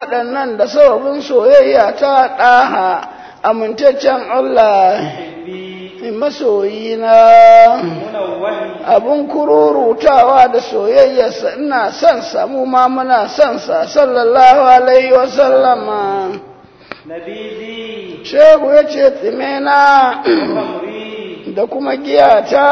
waɗannan da sababin soyayya ta ɗaha amintaccen Allah masoyina abun kururutawa da soyayyarsa ina son sa mu ma muna son sa sallallahu alaihi wa sallama shehu ya ce tsimena da kuma giyata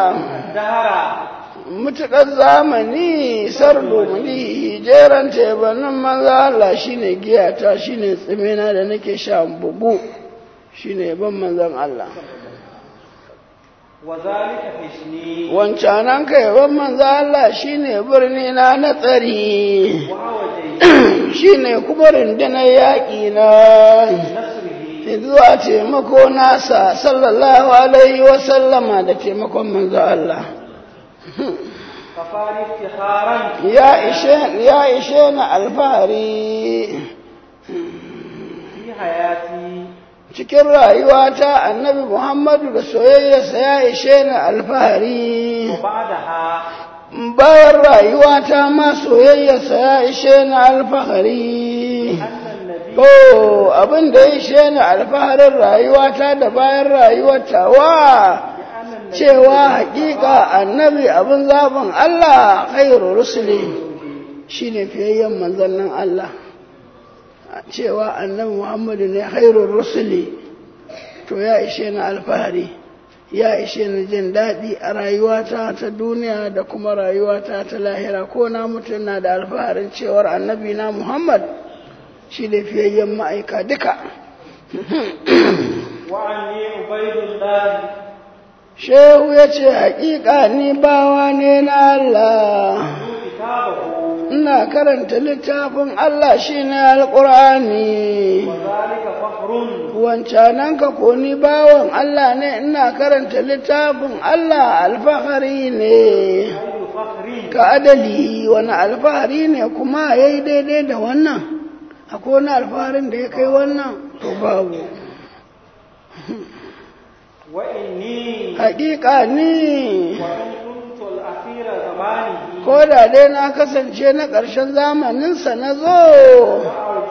mutuƙar zamani sardo muni jeran tebanin maza Allah shine giyata shine tsimena da nake sha bugu shine ban manzan Allah wancanan ka yaban manzo Allah shine birni na na tsari shine kuma rundunar yaƙi na zuwa taimako nasa sallallahu alaihi wa sallama da taimakon manzo Allah ya ishe ya ishe na alfahari cikin rayuwata annabi Muhammadu da soyayyarsa ya ishe ni alfahari bayan rayuwata ma soyayyarsa ya ishe ni alfahari oh abin da ya ishe ni alfaharin rayuwata da bayan rayuwata wa cewa hakika annabi abin zaɓin Allah khairu rusuli shine fiyayyen manzannin Allah cewa annabi Muhammadu ne khairun rusuli to ya ishe ni alfahari ya ishe ni jin daɗi a rayuwata ta duniya da kuma rayuwata ta lahira ko na mutum na da alfaharin cewar annabi na Muhammad shi da fiyayyen ma'aika duka shehu ya ce haƙiƙa ni bawa ne na Allah ina karanta littafin Allah shi ne alƙur'ani wancanan ka ko ni bawan Allah ne ina karanta littafin Allah alfahari ne ka adali wani alfahari ne kuma ya yi daidai da wannan akwai wani alfaharin da ya kai wannan to babu haƙiƙa ni ko da dai na kasance na ƙarshen zamaninsa na zo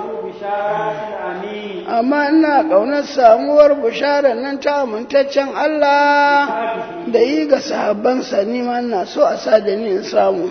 amma ina ƙaunar samuwar bisharar nan ta amintaccen Allah da yi ga sahabbansa ni ma ina so a sa da ni in samu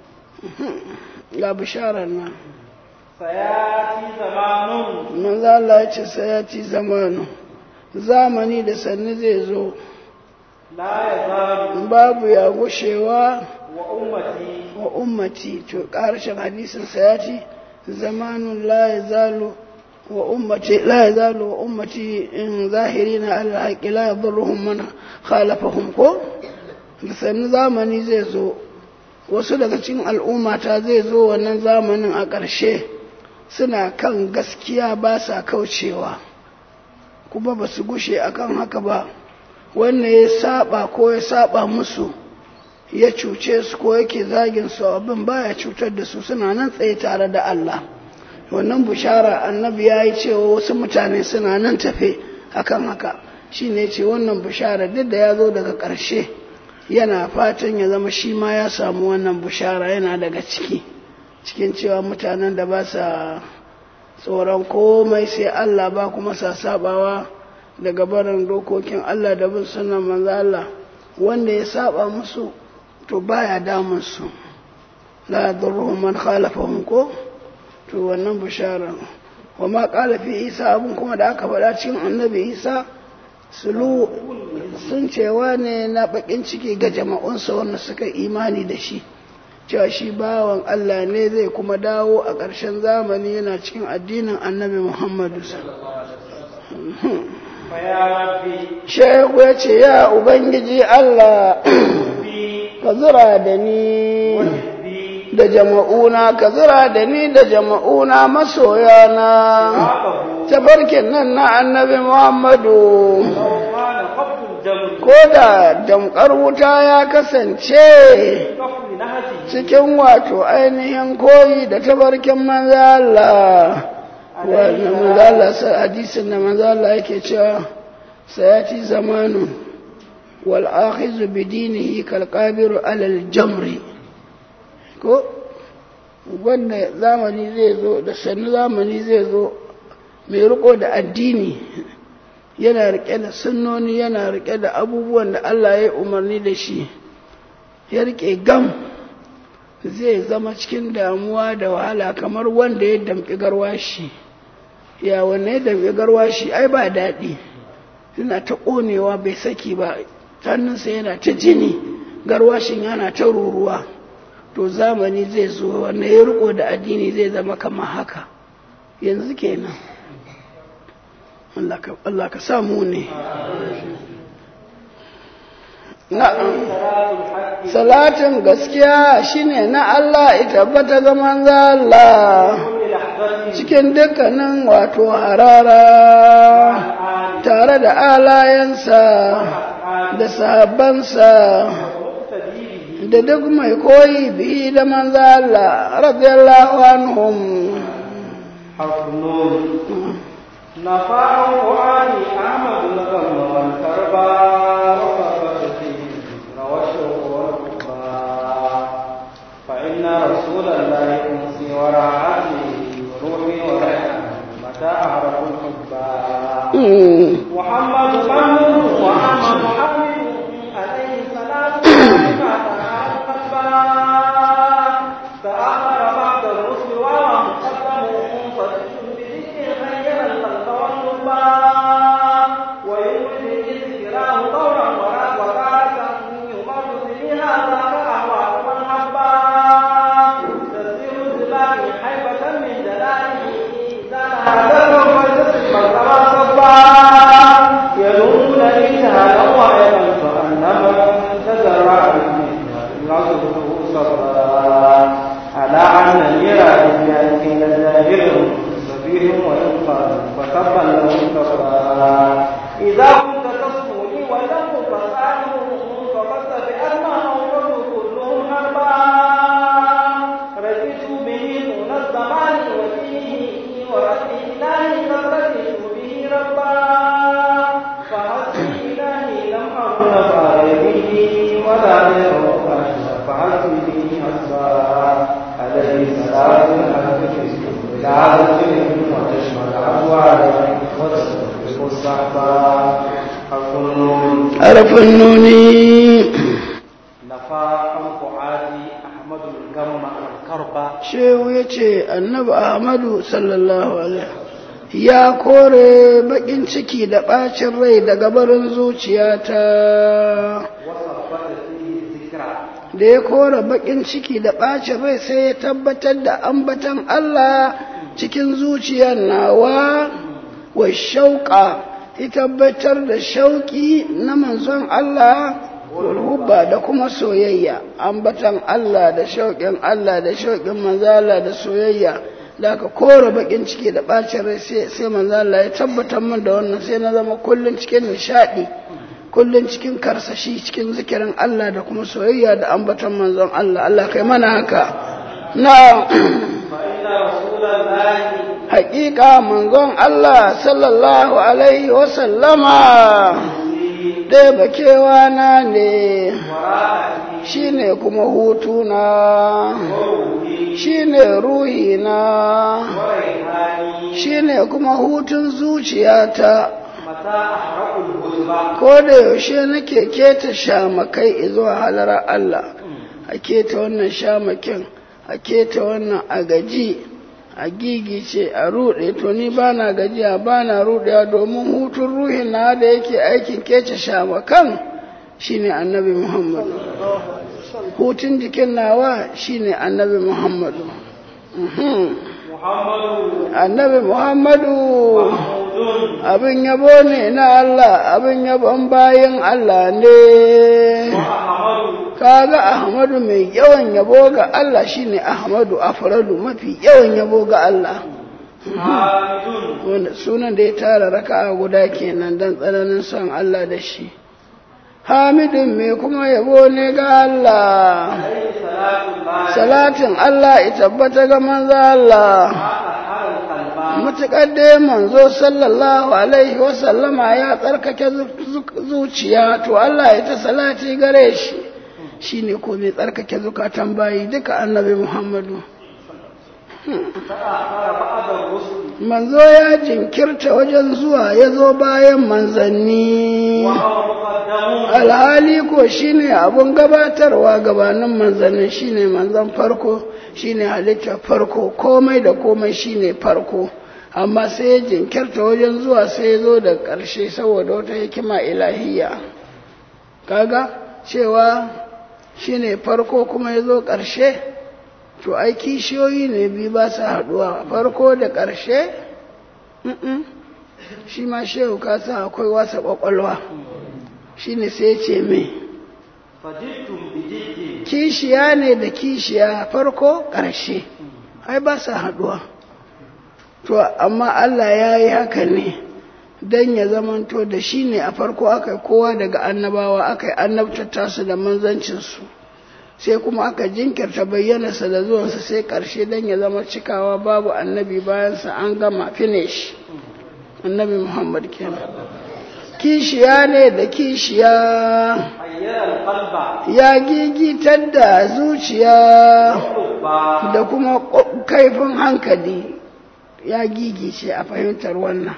ga bisharar nan sayati zamanun manzo Allah ya ce sayati zamanu zamani da sannu zai zo la yazalu babu ya gushewa wa ummati wa ummati to ƙarshen hadisin sayati zamanun la yazalu wa ummati la yazalu wa ummati in zahirina ala haqqi la yadurruhum man khalafahum ko da sannu zamani zai zo wasu daga cikin al'ummata zai zo wannan zamanin a ƙarshe suna kan gaskiya ba sa kaucewa kuma ba su gushe akan haka ba wannan ya saba ko ya saba musu ya cuce su ko yake zagin su abin baya cutar da su suna nan tsaye tare da Allah wannan bushara annabi ya yi cewa wasu mutane suna nan tafe akan haka shi ne ce wannan bushara duk da ya zo daga ƙarshe yana fatan ya zama shi ma ya samu wannan bushara yana daga ciki cikin cewa mutanen da ba sa tsoron komai sai Allah ba kuma sa sabawa daga barin dokokin Allah da bin sunan manzo Allah wanda ya saba musu to baya damun su la yadurruhum man khalafahum ko to wannan bishara wa ma qala fi Isa abun kuma da aka faɗa cikin annabi Isa sulu sun cewa ne na bakin ciki ga jama'unsa wanda suka imani da shi cewa shi bawan Allah ne zai kuma dawo a ƙarshen zamani yana cikin addinin annabi Muhammadu fa ya rabbi Shehu ya ce, Ya Ubangiji Allah, bi ka zura da ni bi da jama'una, ka zura da ni da jama'una masoyana, babahu tabarkin nan na annabi Muhammadu. law kana qabdul jamr Ko da damkar wuta ya kasance kafri nahji cikin wato ainihin koyi da tabarkin manzo Allah. Wannan manzo Allah sa hadisin da manzo Allah yake cewa sayati zamanu wal akhizu bi dinihi kal qabiru ala al jamri ko wanda zamani zai zo da sannu zamani zai zo mai riko da addini yana rike da sunnoni yana rike da abubuwan da Allah ya umarni da shi ya rike gam zai zama cikin damuwa da wahala kamar wanda ya damƙi garwashi ya wanne ya damƙi garwashi ai ba daɗi yana ta ƙonewa bai saki ba hannunsa yana ta jini garwashin yana ta ruruwa to zamani zai zo wanda ya riko da addini zai zama kamar haka yanzu kenan Allah ka samu ne na'am salatin gaskiya shine na Allah ita bata ga manzo Allah cikin dukkanin wato harara tare da alayensa da sahabbansa da duk mai koyi bihi da manzo Allah radiyallahu anhum نفع فؤادي أحمد لكم والكربا وكفت فيه والشوق والقبا فإن رسول الله أمسي وراعتي وروحي وريحان متى أعرف الحبا محمد محمد وأحمد محمد عليه الصلاة والسلام فآخر بعد الرسل ومقدم فسجد بذكر خير الخلق والنبا ويولد ذكراه طورا ولا وقالة يمر به هذا فأهوى من حبا تسير الزبان حيبة من جلاله إذا هذا فلتسل مرتبا صبا يلومون إجهالا وعيبا فأنما تزرع العصر صبا على أن الميراث بأن لزاهر سبيل وينقى فتبا له كفا إذا كنت تصفوني ولم فسأله فقد بأما أوجد كلهم هربا رجيت به طول الزمان وفيه ورد إلهي قد رجيت به ربا فحسبي إلهي لم أكن فارغه ولا غيره فحسبي حسبا عليه صلاة الحق إلى عدد وتشمل أبواب وتسبق الصحبة حرف النون حرف النون نفى عن فؤادي أحمد الجمع الكربة shehu ya ce annabi ahmadu sallallahu alaihi ya kore bakin ciki da bacin rai daga barin zuciyata وثبت فيه الذكرى da ya kore bakin ciki da bacin rai sai ya tabbatar da ambatan Allah cikin zuciyar nawa wa shauƙa ya tabbatar da shauƙi na manzon Allah hubba da kuma soyayya ambatan Allah da shauƙin Allah da shauƙin manzala da soyayya da aka kore bakin ciki da bacin rai sai sai manzala ya tabbatar min da wannan sai na zama kullun cikin nishadi kullun cikin karsashi cikin zikirin Allah da kuma soyayya da ambatan manzon Allah Allah kai mana haka na فإن رسول الله haƙiƙa manzon Allah sallallahu alaihi wasallama ɗaya bakewa na ne وراءتي shi ne kuma hutuna وروحي shi ne ruhina وريحاني shi ne kuma hutun zuciyata متى أحرق الهدبة ko da yaushe nake keta shamakai zuwa halara Allah a keta wannan shamakin a keta wannan a gaji a gigice a ruɗe to ni ba na gajiya ba na ruɗewa domin hutun ruhin na da yake aikin kece shamakan shine annabi muhammadu hutun jikin nawa shine annabi muhammadu Mhm. محمد annabi muhammadu محمود abin yabo ne na Allah abin yabon bayan Allah ne وأحمد kaga Ahmadu mai yawan yabo ga Allah shine Ahmadu afradu mafi yawan yabo ga Allah حامد wanda sunan da ya tara raka'a guda kenan dan tsananin son Allah da shi Hamidun mai kuma yabo ne ga Allah عليه صلاة الله salatin Allah ya tabbata ga manzo Allah أطهر القلب mutuƙar dai manzo sallallahu alaihi wasallama ya tsarkake zu- zuciya to Allah ya ta salati gare shi shine ko mai tsarkake zukatan bayi duka annabi Muhammadu تأخر بعد الرسل manzo ya jinkirta wajen zuwa ya zo bayan manzanni وهو مقدمون alhali ko shine abun gabatarwa gabanin manzannin shine manzan farko shine halittar farko komai da komai shine farko amma sai ya jinkirta wajen zuwa sai ya zo da ƙarshe saboda wata hikima ilahiyya kaga cewa shine farko kuma ya zo ƙarshe to ai kishiyoyi ne biyu ba su haɗuwa farko da ƙarshe Mm-mm. shi ma shehu kasa akwai wasa ƙwaƙwalwa shi ne sai ce me فجئتم بجد kishiya ne da kishiya farko ƙarshe ai ba su haɗuwa to amma Allah ya yi haka ne don ya zamanto da shi ne a farko aka yi kowa daga annabawa aka yi annabtata su da manzancinsu sai kuma aka jinkirta bayyanarsa da zuwansa sai ƙarshe don ya zama cikawa babu annabi bayansa an gama finish annabi muhammad kenan kishiya ne da kishiya حير القلب ya gigitar da zuciya والقلب da kuma ƙo- kaifin hankali ya gigice a fahimtar wannan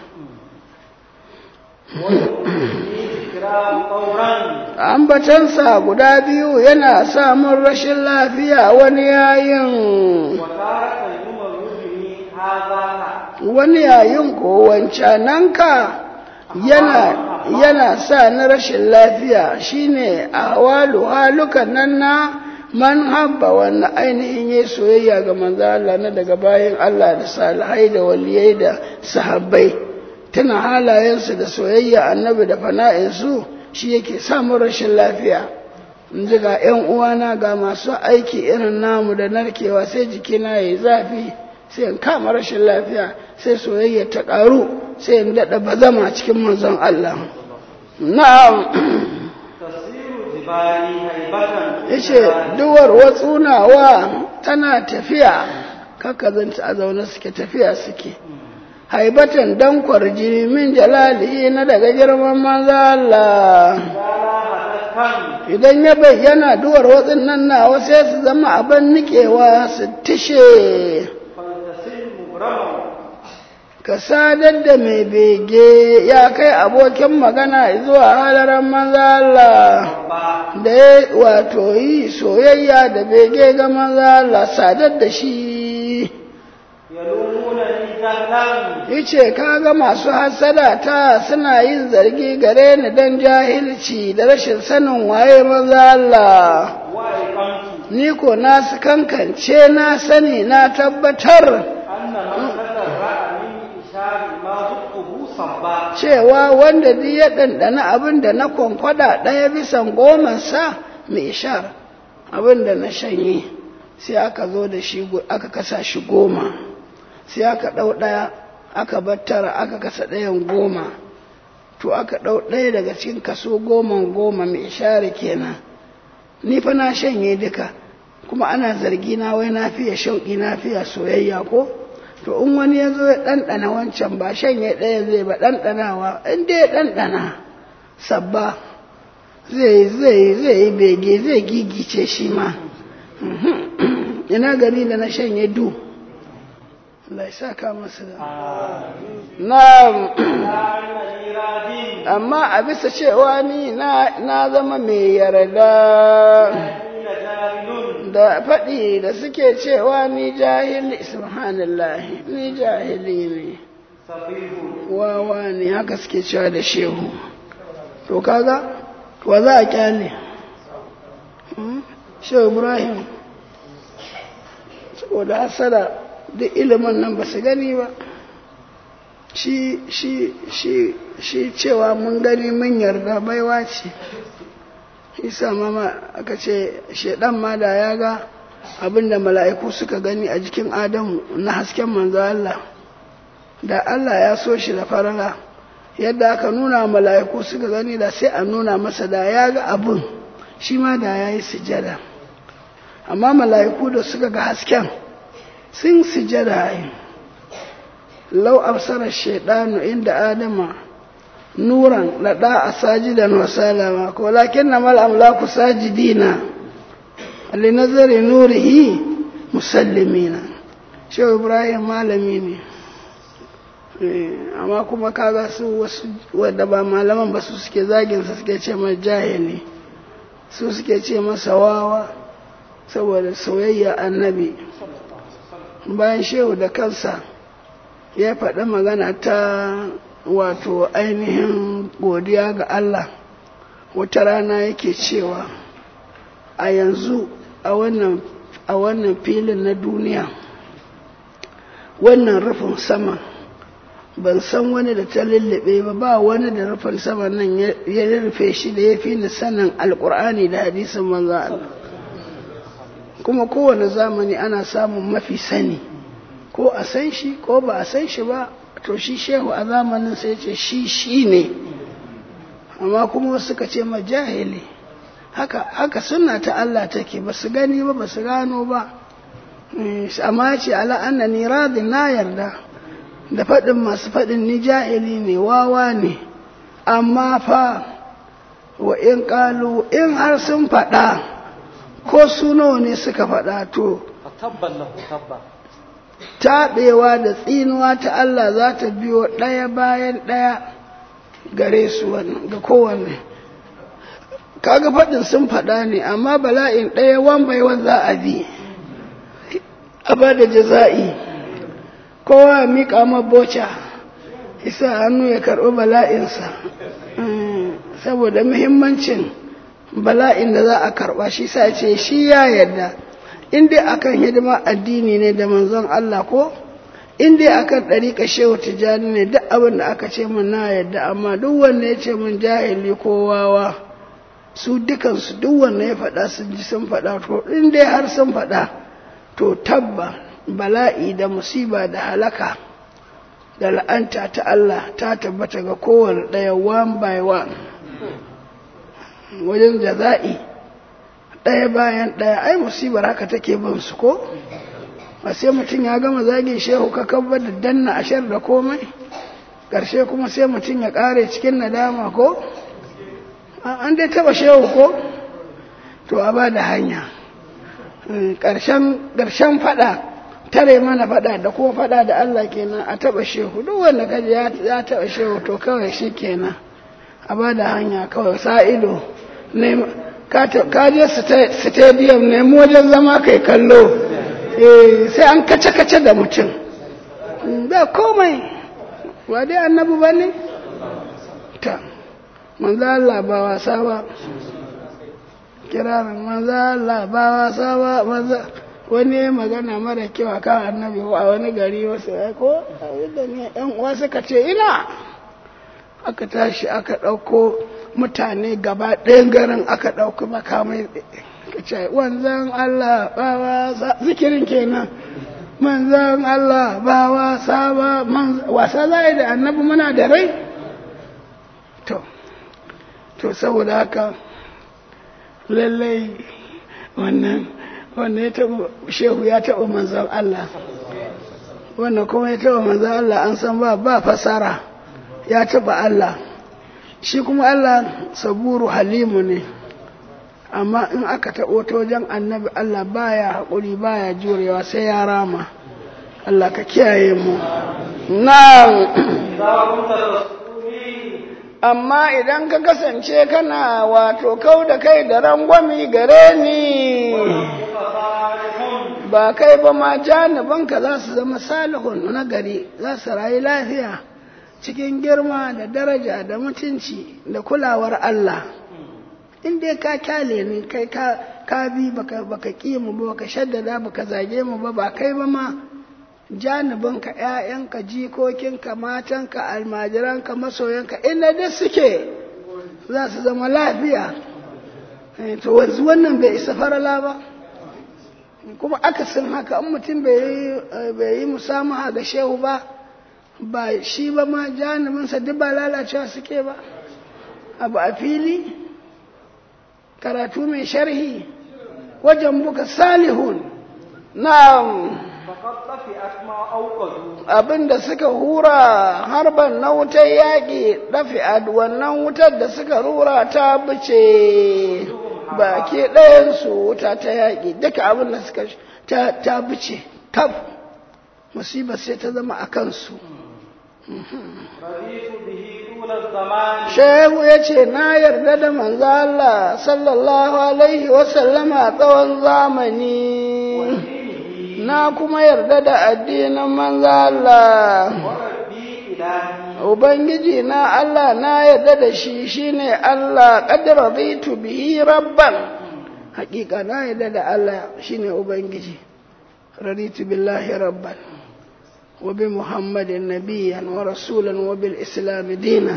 ذكراه طورا ambatansa guda biyu yana samun rashin lafiya wani yayin وتارة يمر به هذا wani yayin ko wancananka yana yana sa na rashin lafiya shine ahwalu halukan nan na man habba wannan ainihin yayi soyayya ga manzo Allah na daga bayan Allah da salihai da waliyai da sahabbai tana halayensu da soyayya annabi da fana'insu shi yake samun rashin lafiya in ji ga 'yan uwana ga masu aiki irin namu da narkewa sai jikina ya yi zafi sai in kama rashin lafiya sai soyayya ta ƙaru sai in daɗa bazama cikin manzon Allah na'am تسير جبالي هيبة yace duwar watsunawa tana tafiya kaka zanta a zaune suke tafiya suke haibatan dan kwarjini min jalalihi na daga girman manzo Allah هدفا idan ya bayyana duwar watsin nan nawa sai su zama abin nikewa su tishe فلتسل مبرما ka sadar da mai bege ya kai abokin magana zuwa halaran manzo Allah ربا da ya wato yi soyayya da bege ga manzo Allah sadar da shi يلومونني جهلا yace kaga masu hasada ta suna yin zargi gare ni dan jahilci da rashin sanin waye manzo Allah وأيقنت ni ko na su kankance na sani na tabbatar أن من تسرع من إشار ما ذقه صبا cewa wanda duk ya ɗanɗana abin da na kwankwada ɗaya bisan gomansa mai shar abin da na shanye sai aka zo da shi go- aka kasa shi goma sai aka ɗau ɗaya aka bar tara aka kasa ɗayan goma to aka ɗau ɗaya daga cikin kaso goman goma mai share kenan ni fa na shanye duka kuma ana zargi na wai na fiye shauƙi na fiye soyayya ko to in wani ya zo ya ɗanɗana wancan ba shanye ɗaya zai ba ɗanɗanawa in dai ya ɗanɗana sabba zai zai zai yi bege zai gigice shi ma Mhm. ina gani da na shanye du Allah ya saka masa da na'am لا أنني راضي amma a bisa cewa ni na na zama mai yarda حين جاهل da faɗi da suke cewa ni jahili subhanallah ni jahili ne سفيه wawa ne haka suke cewa da shehu to kaga wa za a kyale Hmm? shehu ibrahim saboda hasada duk ilimin nan ba su gani ba shi shi shi shi cewa mun gani mun yarda baiwa ce isa mama aka ce shedan ma da ya ga abinda mala'iku suka gani a jikin adamu na hasken manzo Allah da Allah ya so shi da farala yadda aka nuna mala'iku suka gani da sai a nuna masa da ya ga abin shi ma da ya yi sujada amma mala'iku da suka ga hasken sun sujada yi lau absara shaidanu inda adama nuran laɗa a sajidan wa salama ko lakin na mal'amlaku sajidina linazari nurihi musallimina shehu ibrahim malami ne amma kuma kaga su wasu wadda ba malaman ba su suke zaginsa suke ce mai jahili su suke ce masa wawa saboda soyayya annabi bayan shehu da kansa ya faɗi magana ta wato ainihin godiya ga Allah wata rana yake cewa a yanzu a wannan filin na duniya wannan rufin sama ban san wani da ta lullube ba ba wani da rufin sama nan ya rufe shi da ya fi ni sanin alkur'ani da hadisin manzo Allah kuma kowane zamani ana samun mafi sani ko a san shi ko ba a san shi ba to shi shehu a zamanin sai ce shi shi ne amma kuma wasu ka ce ma jahili haka haka sunna ta Allah take ba su gani ba ba su gano ba amma ce ala annani radin na yarda da faɗin masu faɗin ni jahili ne wawa ne amma fa wa in ƙalu in har sun faɗa ko su nawa ne suka faɗa to taɓewa da tsinuwa ta Allah za ta biyo ɗaya bayan ɗaya gare su ga kowanne kaga faɗin sun faɗa ne amma bala'in ɗaya wan bai wan za a bi a ba da jaza'i kowa miƙa maboca isa hannu ya karɓi bala'insa saboda muhimmancin bala'in da za a karɓa shi sa ce shi ya yarda in dai akan hidima addini ne da manzon Allah ko in dai akan ɗariƙa shehu tijjani ne duk abin da aka ce min na yarda amma duk wanda ya ce min jahili ko wawa su dukansu duk wanda ya faɗa sun ji sun faɗa to in dai har sun faɗa to tabba bala'i da musiba da halaka da la'anta ta Allah ta tabbata ga kowane ɗaya one by one wajen jaza'i ɗaya bayan ɗaya ai musibar haka take bin su ko ba sai mutum ya gama zagin shehu ka kabbar da danna ashar da komai ƙarshe kuma sai mutum ya ƙare cikin nadama ko an dai taɓa shehu ko to a ba da hanya ƙarshen faɗa tare mana faɗa da kuma faɗa da Allah kenan a taɓa shehu duk wanda kaji ya taɓa shehu to kawai shi kenan a ba da hanya kawai sa ido ka je stadium nemi wajen zama kai kallo sai an kace-kace da mutum ba komai ba dai annabu ba ne ta manzo Allah ba wasa ba kirarin manzo Allah ba wasa ba manzo wani magana mara kyau a kan annabi a wani gari wasu ko da ne yan uwa suka ce ina aka tashi aka ɗauko mutane gaba ɗayan garin aka ɗauki makamai ka ce wanzan Allah ba wasa zikirin kenan manzan Allah ba wasa ba wasa za da annabi muna da rai to to saboda haka lallai wannan wannan ya taɓa shehu ya taɓa manzan Allah wannan kuma ya taɓa manzan Allah an san ba ba fasara ya taɓa Allah shi kuma Allah saburu halimu ne amma in aka taɓo ta wajen annabi Allah baya haƙuri baya jurewa sai ya rama Allah ka kiyaye mu na amma idan ka kasance kana wato kau da kai da rangwami gare ni ba kai ba ma janibanka za su zama salihun na gari za su rayu lafiya cikin girma da daraja da mutunci da kulawar Allah in dai ka kyale ni kai ka bi baka baka ki mu ba baka shaddada baka zage mu ba ba kai ba ma janibinka ƴaƴanka jikokinka matanka almajiranka masoyanka inda duk suke za su zama lafiya to wanzu wannan bai isa farala ba kuma akasin haka in mutum bai yi musamaha ga shehu ba ba shi ba ma janibinsa duk ba lalacewa suke ba abu a fili karatu mai sharhi wajen buka salihun na abinda suka hura harban na wutar yaƙi ɗafi'ad wannan wutar da suka rura ta bice baki ɗayansu wuta ta yaƙi duka abinda suka ta bice tab musibar sai ta zama a kansu رضيت به طول الزمان shehu ya ce na yarda da manzo Allah sallallahu alaihi wasallama tsawon zamani na kuma yarda da addinin manzo Allah وربي إلهي ubangiji na Allah na yarda da shi shine Allah qad raditu bihi rabban hakika na yarda da Allah shine ubangiji raditu billahi rabban wa bi muhammadin nabiyyan wa rasulan wa bil islam dinan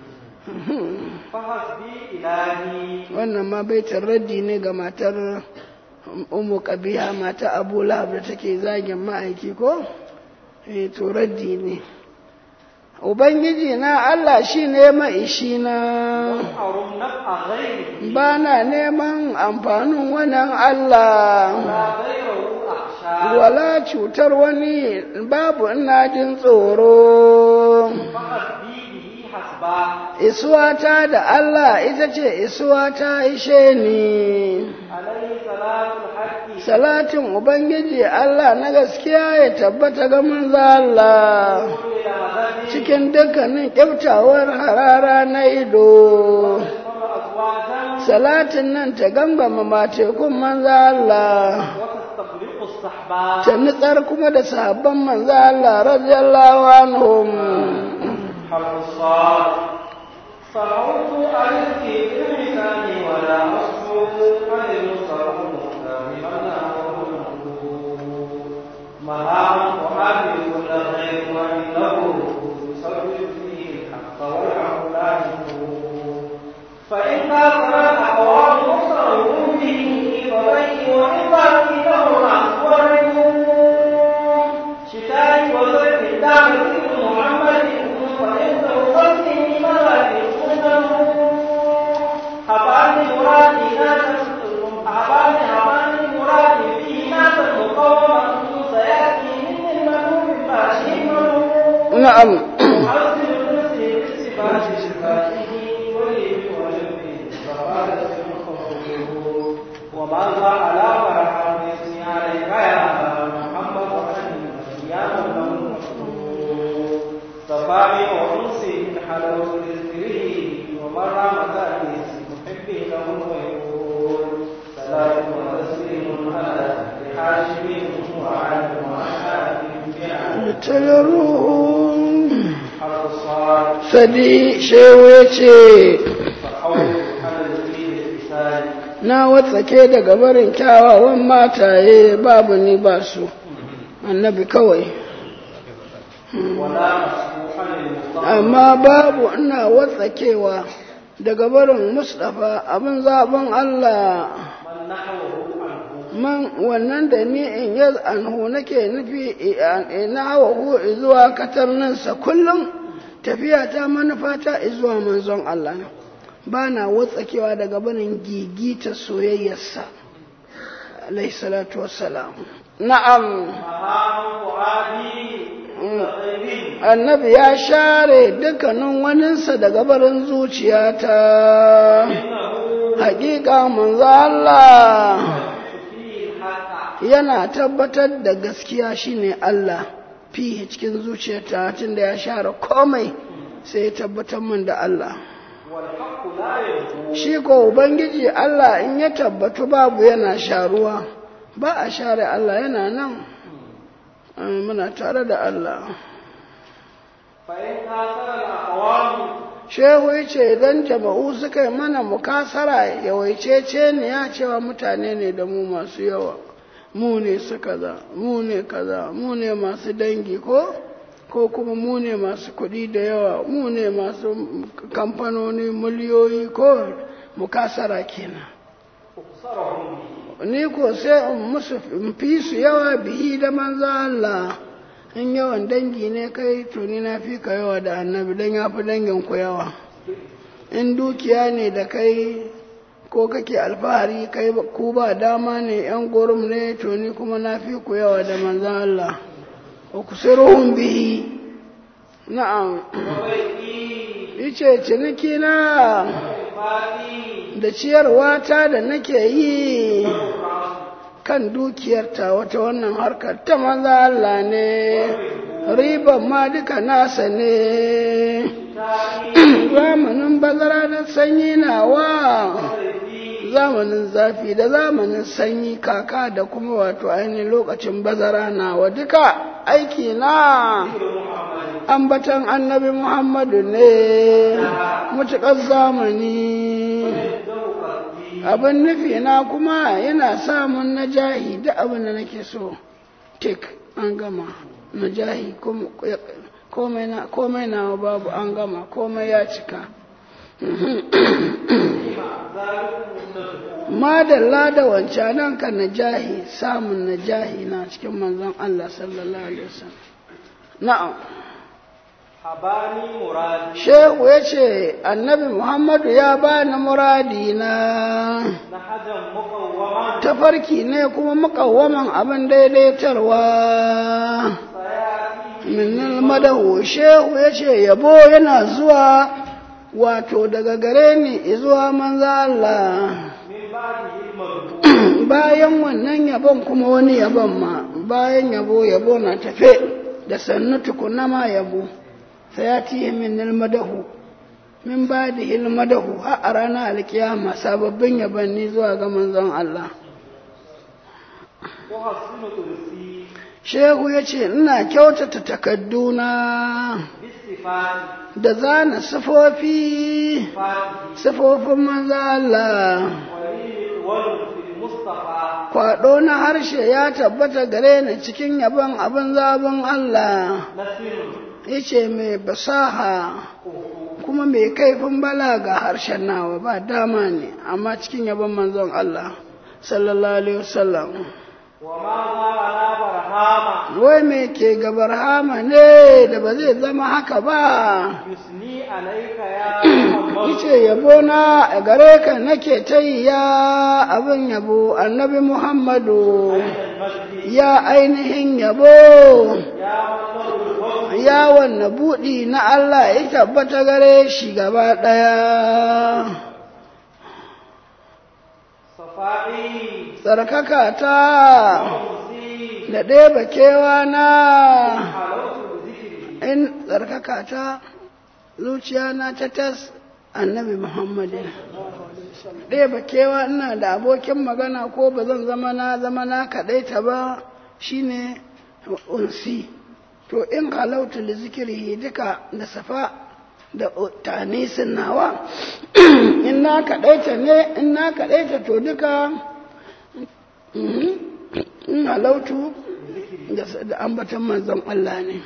فحسبي إلهي wannan ma baitin raddi ne ga matar umu kabiha mata abu lahab da take zagin ma'aiki ko eh to raddi ne ubangiji na Allah shi ne maishi na أرم نفع غيره ba na neman amfanin wannan Allah لا غيره أخشى wala cutar wani babu ina jin tsoro فحسبي به حسبا isuwata da Allah ita ce isuwata ishe ni عليه صلاة الحق salatin ubangiji Allah na gaskiya ya tabbata ga manzo Allah كل لمدد cikin dukkanin kyautawar harara na ido ثم أزواجا salatin nan ta gangama matekun manzo Allah وتستغرق الصحبة ta nitsar kuma da sahabban manzo Allah radiyallahu anhum حرف الصاد صعوت عليك بالمثال ولا أصفو عن المصر مهام وحابي كل خير وعنده يسبب فيه الحق والحق لا يكون فإن كثر الأقوال مصرهم به فبين وإن باقي له الأخبار شتاء وزرق الدار محمد فإن توصلني ملائكة حباني مرادي لا تسترهم حباني حباني مرادي فيه ناس مقوما سيأتي من المنوب ماشي منوب na'am يحسن نفسه بصفات صفاته ولي ولبي فقال سبحانه وماذا على فرحان يسمي عليك يا محمد وأني يا من صفاني وأنسي من حلاوة ذكره ومرى مكاني محبي له ويقول سلام وتسليم على حاشم وعلى وعلى tayaruhum حرف الصاد sadi shehu ya ce فحول على الدين الإنسان na watsake daga barin kyawawan mataye babu ni ba su annabi kawai ولا مسموحا للمصطفى amma babu ina watsakewa daga barin mustapha abin zaben Allah من نحوه عنه man wannan da ni in yi anhu nake nufi ina hawa zuwa katarninsa kullum tafiya ta manufa ta zuwa manzon Allah ba na watsakewa daga barin gigita soyayyarsa alaihi salatu wassalam na'am مهام فؤادي غيري annabi ya share dukkanin waninsa daga barin zuciyata إنه hakika manzo Allah فيه الحق yana tabbatar da gaskiya shine Allah fiye cikin zuciyarta tunda ya share komai sai ya tabbatar min da Allah والحق لا يرجو shi ko ubangiji Allah in ya tabbatu babu yana sharuwa ba a share Allah yana nan Ah, muna tare da Allah فإن كاثر الأقوام shehu ya ce idan jama'u suka yi mana mukasara yawaicece ne ya cewa mutane ne da mu masu yawa mu ne su kaza mu ne kaza mu ne masu dangi ko ko kuma mu ne masu kuɗi da yawa mu ne masu kamfanoni miliyoyi ko mukasara kenan أكثرهم به ni ko sai in musu in fi su yawa bihi da manzo Allah in yawan dangi ne kai to ni na fi ka yawa da annabi dan ya fi dangin ku yawa in dukiya ne da kai ko kake alfahari kai ku ba dama ne yan gorum ne to ni kuma na fi ku yawa da manzo Allah wa kusiruhum bihi na'am وبيتي yace ciniki na وإنفاقي da ciyarwa ta da nake yi kan dukiyarta wata wannan harkar ta maza Allah ne riban ma duka nasa ne zamanin bazara da sanyi nawa zamanin zafi da zamanin sanyi kaka da kuma wato ainihin lokacin bazara nawa duka aiki na ambatan annabi muhammadu ne mutuƙar zamani abin nufi na kuma yana samun najahi da abin da nake so tek an gama najahi komai na babu an gama komai ya cika madalla da wancanan ka najahi samun najahi na cikin manzon Allah sallallahu alaihi wasallam na'am habani muradi shehu ya ce annabi muhammadu ya bani muradi na na hajan muqawwaman tafarki ne kuma mukawwaman abin daidaitarwa sayati min madahu shehu ya ce yabo yana zuwa wato daga gare ni zuwa manzo Allah min ba'dihi al-marbu bayan wannan yabon kuma wani yabon ma bayan yabo yabo na tafe da sannu tukuna ma yabo sayati min madahu min ba'dihi al-madahu har a ranar alkiyama sababbin yabanni zuwa ga manzon Allah tuhassinu tulsi shehu ya ce ina kyautata takadduna bisifati da zana sifofi fati sifofin manzo Allah wali wal fil mustafa kwaɗo na harshe ya tabbata gare ni cikin yabon abin zabin Allah nasirun yace mai basaha kuma mai kaifin balaga harshen nawa ba dama ne amma cikin yabon manzon Allah sallallahu alaihi wasallam wa ma za ala barhama wai me ke gabar hama ne da ba zai zama haka ba yusni alayka ya muhammad yace yabo na a gare ka nake ta yi ya abin yabo annabi Muhammadu al-masjid ya ainihin yabo ya matlabul fadl ya wanne buɗi na Allah ya tabbata gare shi gaba ɗaya safai tsarkaka ta musi da ɗeba kewa na halawtu zikri in tsarkaka ta zuciya na ta tas annabi Muhammadin ɗeba kewa ina da abokin magana ko ba zan zama na zama na kaɗaita ba shine unsi to in halautu da zikiri duka da safa da tanisin nawa in na kaɗaita ne in na kaɗaita to duka mhm, in halautu da- da ambatan manzon Allah ne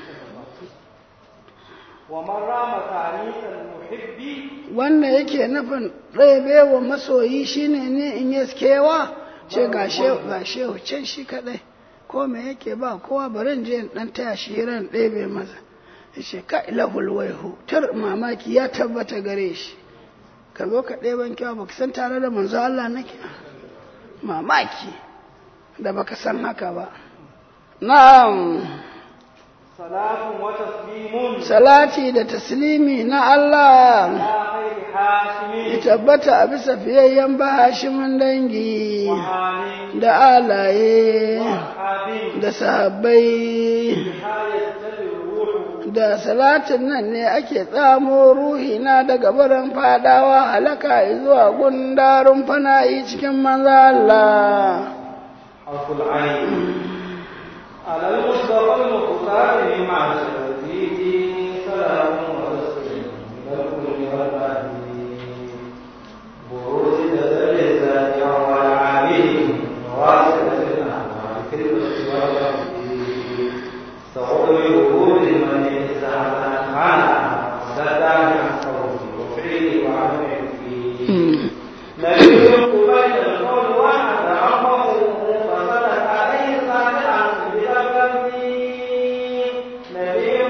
wa man rama ta'nisal muhibbi wanda yake nufin ɗaya wa masoyi shine ne in yi kewa ce ga shehu ga shehu can shi kaɗai ko me yake ba kowa barin je in ɗan taya shi hiran ɗebe masa ya ce ka ilahul waihu tar mamaki ya tabbata gare shi ka zo ka ɗeban kyawa baka san tare da manzo Allah nake mamaki da baka san haka ba na'am salatun wa taslimun salati da taslimi na Allah ala khairi hashimin ya tabbata a bisa fiyayyen bahashimin dangi wa halin da alaye wa ashabin da sahabbai hayat ruhu da salatin nan ne ake tsamo ruhina daga barin fadawa halaka zuwa gundarin fana'i cikin manza Allah حرف العين على المصطفى المختار مع الشفيق سلام وتسليم من الكل والبهيم بروز تدلسات والعالم واسعة الأعمال في البث والتقدير سأغري وجود من يتسعى معنا وسدعني عن قولي وفعلي وعملي فيه نبي قبيل القول واحد عمه فسلك عليه صالحا بذنبه نبي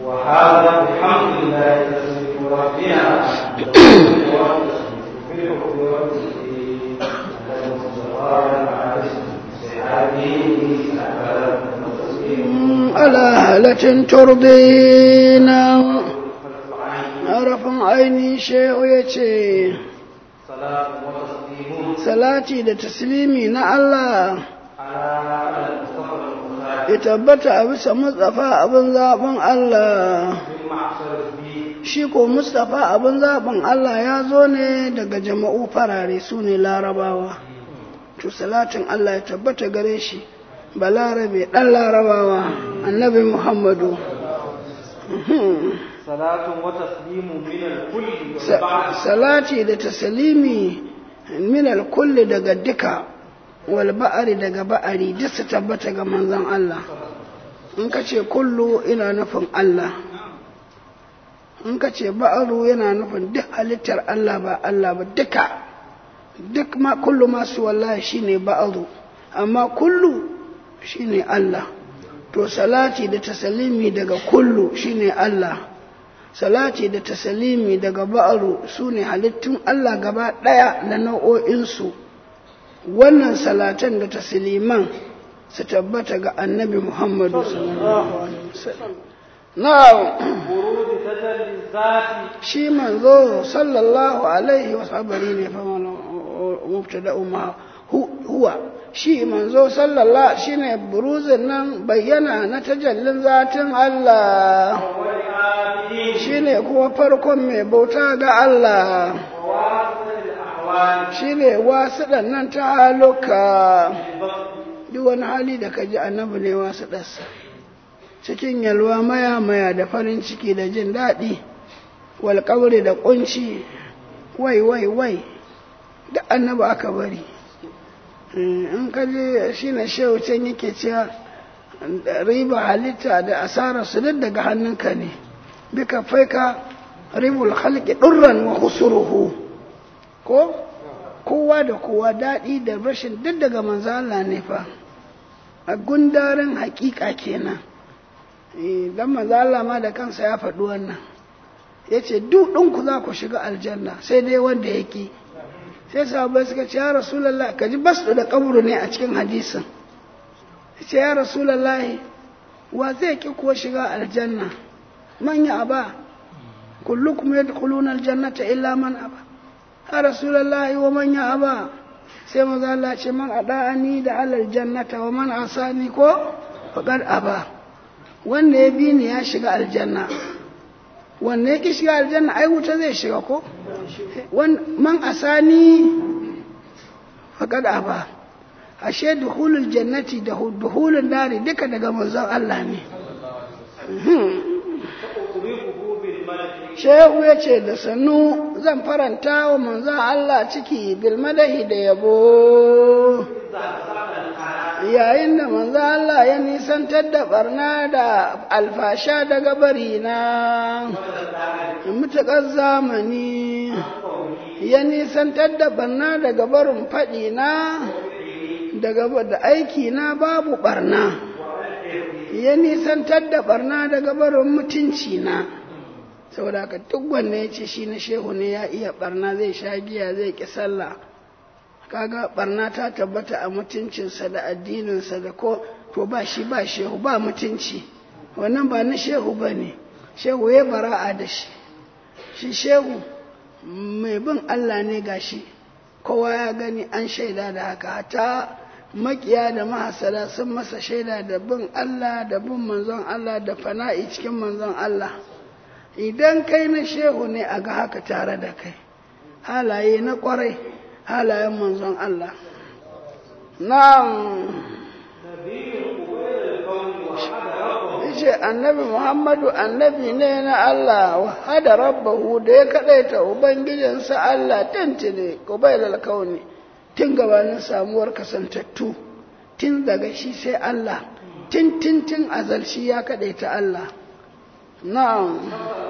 وهذا بحمد الله تسبيح ربنا بالحب والتسبيح المصطفى على على هالة ترضينا harafin aini shehu ya ce salati da taslimi na Allah ya tabbata a bisa Mustapha abin zaɓin Allah shi ko Mustapha abin zaɓin Allah ya zo ne daga jama'u farare su ne larabawa to salatin Allah ya tabbata gare shi balarabe ɗan larabawa annabi Muhammadu salatun wa taslimu min al-kulli salati da taslimi min al-kulli daga duka wal ba'ari daga ba'ari duk su tabbata ga manzon Allah in ka ce kullu ina nufin Allah in ka ce ba'aru yana nufin duk halittar Allah ba Allah ba duka duk ma kullu masu wallahi shine ba'aru amma kullu shine Allah to salati da taslimi daga kullu shine Allah salati da tasalimi daga ba'aru su ne halittun Allah gaba ɗaya da nau'o'insu wannan salatan da tasliman su tabbata ga annabi Muhammadu sallallahu alaihi wasallam na'am shi manzo sallallahu alaihi wasabari ne fa mubtada umma huwa shi manzo sallallahu shine buruzin nan bayyana na tajallin zatin Allah shine kuma farkon mai bauta ga Allah shine wasuɗan nan ta haluka duk wani hali da ka ji annabi ne wasuɗarsa cikin yalwa maya maya da farin ciki da jin daɗi walƙauri da ƙunci wai wai wai da annabi aka bari in ka je shi na shehu can yake cewa riba halitta da asarar su duk daga hannunka ne bika faika ribul halki ɗurran wa husuruhu ko kowa da kowa daɗi da rashin duk daga manzo Allah ne fa a gundarin hakika kenan dan manzo Allah ma da kansa ya faɗi wannan yace duk ɗinku za ku shiga aljanna sai dai wanda yake sai sahabbai suka ce ya rasulallah ka ji basu da kaburu ne a cikin hadisin ce ya rasulallah wa zai ki kuwa shiga aljanna man ya aba kullukum yadkhuluna aljannata illa man aba ya rasulallah wa man ya aba sai maza Allah ce man ada'ani da alal jannata wa man asani ko faqad aba wanda ya bi ni ya shiga aljanna wanne ya ki shiga aljanna ai wuta zai shiga ko man asani faƙad aba ashe duhulul jannati da duhulun dari duka daga manzon Allah ne shehu ya ce da sannu zan faranta wa manzon Allah ciki bilmadahi da yabo yayin da manzon Allah ya nisantar da barna da alfasha daga barina mutuƙar zamani ya nisantar da barna daga barin faɗi na daga da aiki na babu barna ya nisantar da barna daga barin mutunci na saboda ka duk wanne ya ce shi na shehu ne ya iya barna zai sha giya zai ki sallah kaga barna ta tabbata a mutuncinsa da addininsa da ko to ba shi ba shehu ba mutunci wannan ba na shehu ba ne shehu ya bara'a da shi shi shehu mai bin Allah ne gashi kowa ya gani an shaida da haka ta makiya da mahasada sun masa shaida da bin Allah da bin manzon Allah da fana'i cikin manzon Allah idan kai na shehu ne a ga haka tare da kai halaye na kwarai halayen manzon Allah na'am ce annabi Muhammadu annabi ne na Allah hada rabbahu da ya kadaita ubangijinsa Allah tantine kubailal kauni tun gabanin samuwar kasantattu tun daga shi sai Allah tun tun tun azal shi ya kadaita Allah na'am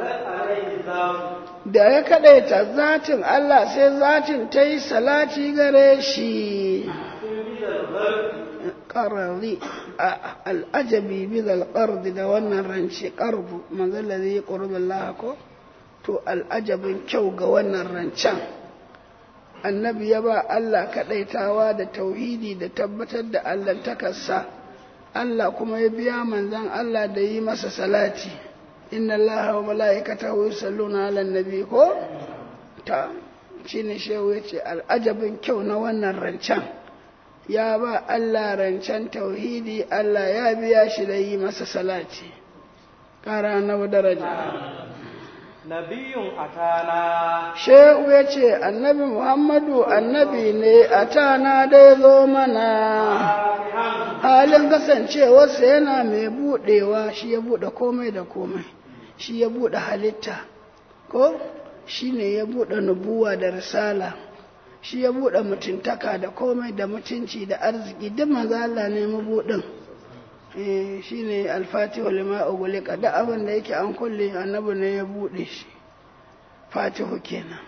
da ya kadaita zatin Allah sai zatin ta yi salati gare shi qarri al'ajabi bi zal qardi da wannan rance qardu manzo ladhi qurbu Allah ko to al'ajabin kyau ga wannan rancen annabi ya ba Allah kaɗaitawa da tauhidi da tabbatar da Allah takarsa Allah kuma ya biya manzan Allah da yi masa salati inna Allah wa mala'ikatahu yusalluna 'alan nabi ko ta shine shehu yace al'ajabin kyau na wannan rancen ya ba Allah rancen tauhidi Allah ya biya shi da yi masa salati ƙara na daraja nabiyun atana shehu ya ce annabi muhammadu annabi ne a tana dai zo mana halin kasancewarsa yana mai buɗewa shi ya buɗe komai da komai shi ya buɗe halitta ko shi ne ya buɗe nubuwa da risala shi ya buɗe mutuntaka da komai da mutunci da arziki duk maza Allah ne mabuɗin shi ne alfatihu lima ugulika da abin da yake an kulle annabi ne ya buɗe shi fatihu kenan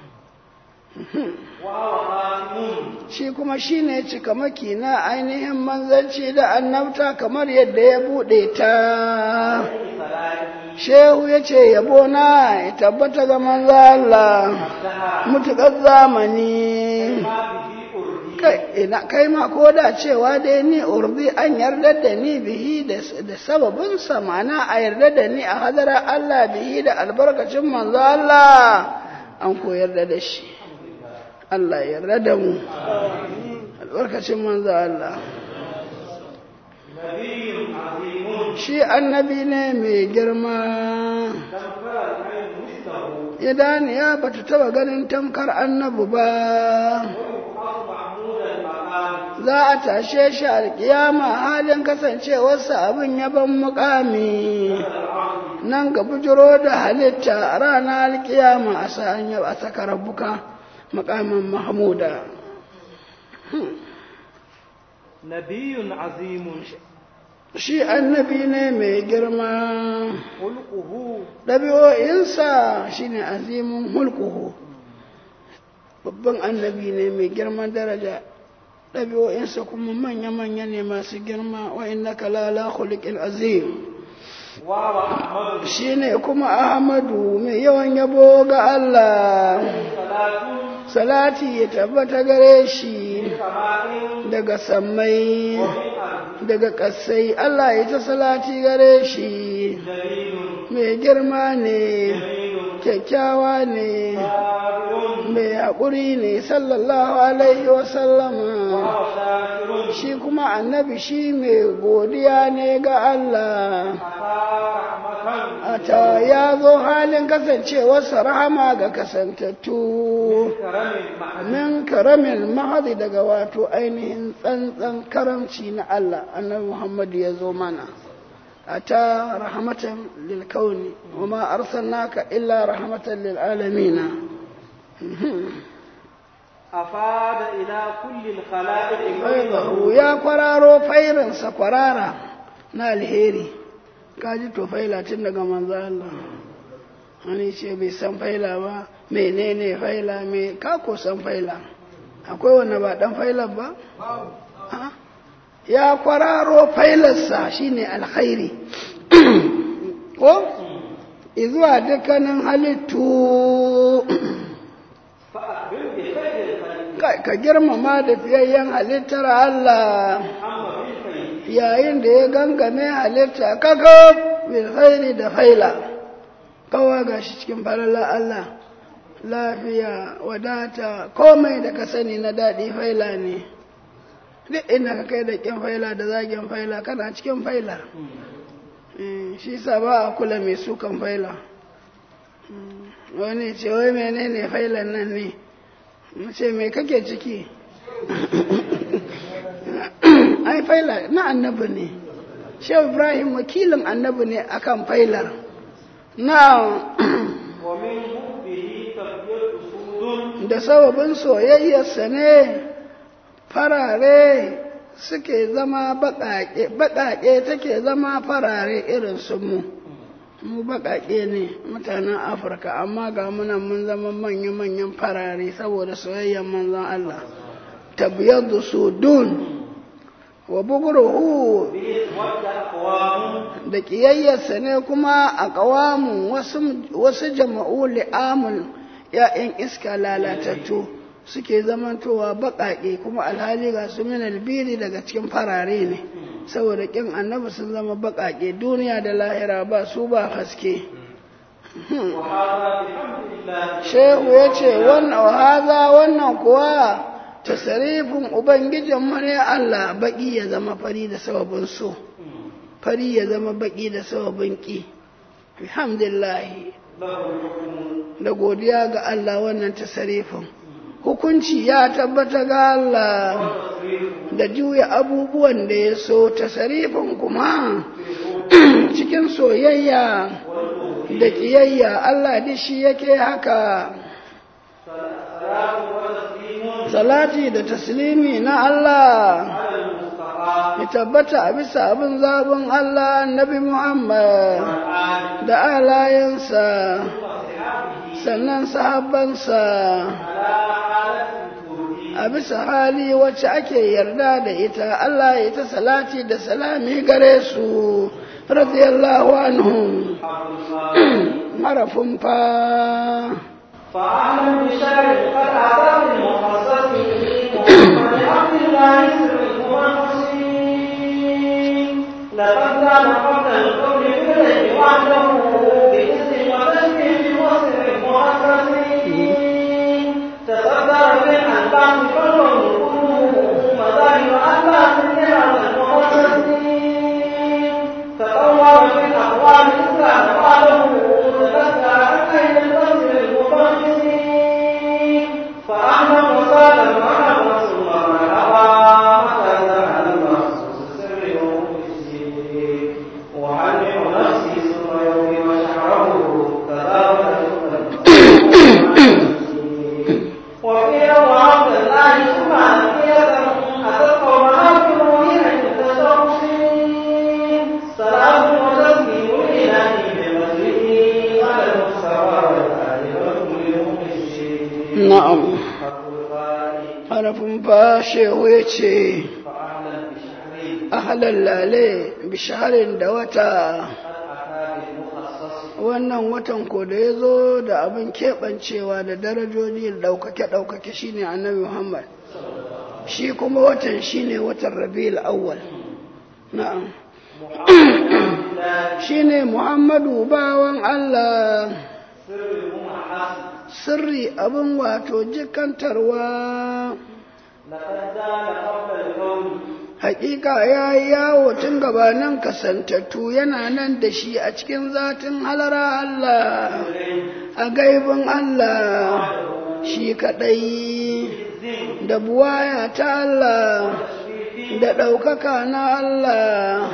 shi kuma shi ne cikamaki na ainihin manzanci da annabta kamar yadda ya buɗe ta shehu ya ce yabo na ya tabbata ga manzo Allah mutuƙar zamani kai ma ko da cewa dai ni urdi an yarda da ni bihi da sababin mana a yarda da ni a hadara Allah bihi da albarkacin manzo Allah an ko yarda da shi Allah yarda da mu albarkacin manzo Allah shi annabi ne mai girma idan ya bata taba ganin tamkar annabi ba za a tashe shi alkiyama halin kasancewarsa abin yaban mukami nan ga bujiro da halitta a ranar alkiyama a sa'an yau a saka rabuka mukamin mahmuda nabiyun azimun shi annabi ne mai girma hulquhu ɗabi'o'insa shine azimin hulkuhu babban annabi ne mai girman daraja ɗabi'o'insa kuma manya-manya ne masu girma wa inna kalala khuliqin azim wa wa ahmadu shi ne kuma ahmadu mai yawan yabo ga Allah salatun salati ya tabbata gare shi kama'in daga sammai min ardi daga ƙasai Allah ya ta salati gare shi jalilun mai girma ne jamilun kyakkyawa ne sabirun mai haƙuri ne sallallahu alaihi wasallama wa shakirun shi kuma annabi shi mai godiya ne ga Allah ata rahmatan ata ya zo halin kasancewarsa rahama ga kasantattu karamin ma'ani min karamin mahadi daga wato ainihin tsantsan karamci na Allah annabi Muhammad ya zo mana ata rahmatan lil kauni wa ma arsalnaka illa rahmatan lil alamin afada ila kulli al-khala'iq faidahu ya kwararo fairinsa kwarara na alheri kaji to faila tun daga manzo Allah wani ce bai san faila ba menene faila me ka ko san faila akwai wanda ba dan faila ba Ha? ya kwararo failarsa shine alkhairi ko izuwa dukkanin halittu fa'akhbir bi khayri al-khalqi Ka- ka girmama da fiyayyen halittar Allah amma bil khayri yayin da ya gangame halitta kaka bil khairi da faila kawa gashi cikin falala Allah lafiya wadata komai da ka sani na daɗi faila ne duk inda ka kai da kin faila da zagin faila kana cikin faila Eh, shi sa ba a kula mai sukan faila Mm, wani ce wai menene failan nan ne mu ce me kake ciki ai faila na annabi ne shehu ibrahim wakilin annabi ne akan failar na wa min hubbihi tabyatu sudun da sababin soyayyarsa ne farare suke zama baƙaƙe baƙaƙe take zama farare irin su mu mu baƙaƙe ne mutanen afirka amma ga muna mun zama manya-manyan farare saboda soyayyar manzon Allah tabyadu sudun wa buguruhu به ود أقوام da ƙiyayyarsa ne kuma a ƙawamun wasu jama'u li'amul ‘ya'yan iska lalatattu suke zamantowa baƙaƙe kuma alhali ga su min albiri daga cikin farare ne saboda ƙin annabi sun zama baƙaƙe duniya da lahira ba su ba haske وهذا بحمد الله shehu ya ce wannan haza wannan kuwa tasarifin ubangijin mare Allah baƙi ya zama fari da sababin so fari ya zama baƙi da sababin ƙi alhamdulillahi له الحكم da godiya ga Allah wannan tasarifin hukunci ya tabbata ga Allah والتصريف da juya abubuwan da ya so tasarifin kuma cikin soyayya da ƙiyayya Allah da shi yake haka صلاة وتسليم salati da taslimi na Allah على المصطفى ya tabbata a bisa abin zabin Allah annabi Muhammad والآل da alayensa وصحابه sannan sahabbansa على حالة الوجود a bisa hali wacce ake yarda da ita Allah ya ta salati da salami gare su radiyallahu anhum حق الله harafin fa فأعلم بشر قد أعطاه المخصص محمد عبد الله سر المخصصين لقد كان قبل القول بالعلم وحده بإذن وتشريف وسر المخصصين تصدر بالأنباء كله مظاهر أنباء النعم المخصصين تطور في الأقوال الإسلام قاله تذكر عن أين الفصل المخصصين فأحمد وسالم على رسول مرحبا متى على المخصوص سر ومخصصين وحلم نفسي ثم يومي وشعره تبارك وفي وعبد الله ثم أنبياء أتت قومها في روحها المتصوفين سلام وتسليم الإله بمجده على المستوى والآل والكل مخلصين na'am حق الغالي harafin fa shehu ya ce فأهلا بشهرين ahalar lale bisharin da wata قد أتى بالمخصص wannan watan ko da ya zo da abin keɓancewa da darajoji da ɗaukake-ɗaukake shine annabi Muhammad shi kuma watan shine watan rabi'ul awwal na'am محمد عبد الله shine Muhammadu bawan Allah سر الممحص sirri abin wato jikantarwa لقد زال قبل الكون hakika ya yi yawo tun gabanin kasantattu yana nan da shi a cikin zatin halara Allah a gaibin Allah shi kaɗai da buwaya ta Allah da ɗaukaka na Allah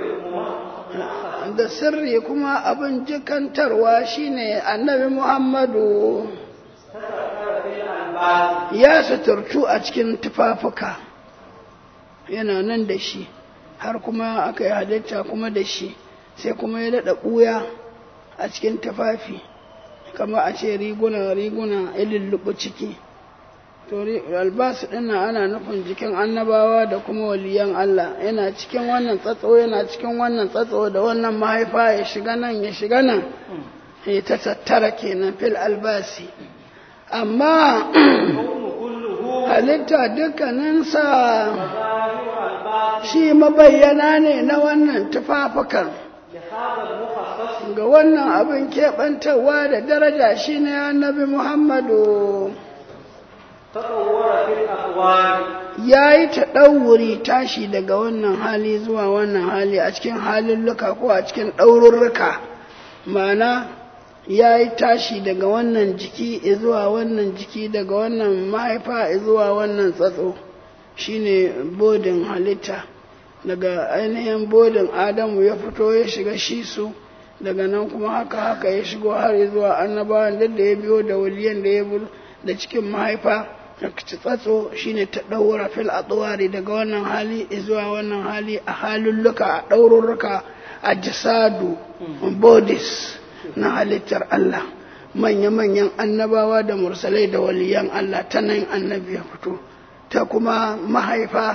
da sirri kuma abin jikantarwa shine annabi Muhammadu تذكر في الأنباء ya suturtu a cikin tufafuka yana nan da shi har kuma aka yi halitta kuma da shi sai kuma ya daɗa ɓuya a cikin tufafi kama a ce riguna riguna ililluɓu ciki to ri- albasu ɗin ana nufin jikin annabawa da kuma waliyan Allah yana cikin wannan tsatso yana cikin wannan tsatso da wannan mahaifa ya shiga nan ya shiga nan ya ta tattara kenan fil albasi amma الكون كله halitta dukkaninsa مظاهر الباطل shi mabayyana ne na wannan tufafukan لهذا المخصص ga wannan abin keɓantarwa da daraja shi ne annabi muhammadu تطور في الأقوال ya yi ta ɗauri tashi daga wannan hali zuwa wannan hali a cikin halulluka ko a cikin ɗaururruka ma'ana ya yi tashi daga wannan jiki zuwa wannan jiki daga wannan mahaifa zuwa wannan tsatso shine bodin halitta daga ainihin bodin adamu ya fito ya shiga shi su daga nan kuma haka haka ya shigo har zuwa annabawan da ya biyo da waliyan da ya bulu da cikin mahaifa tsatso shine ta ɗaura fil atwari daga wannan hali zuwa wannan hali a halulluka a ɗaururruka a jisadu bodies na halittar Allah manya-manyan annabawa da mursalai da waliyan Allah ta nan annabi ya fito ta kuma mahaifa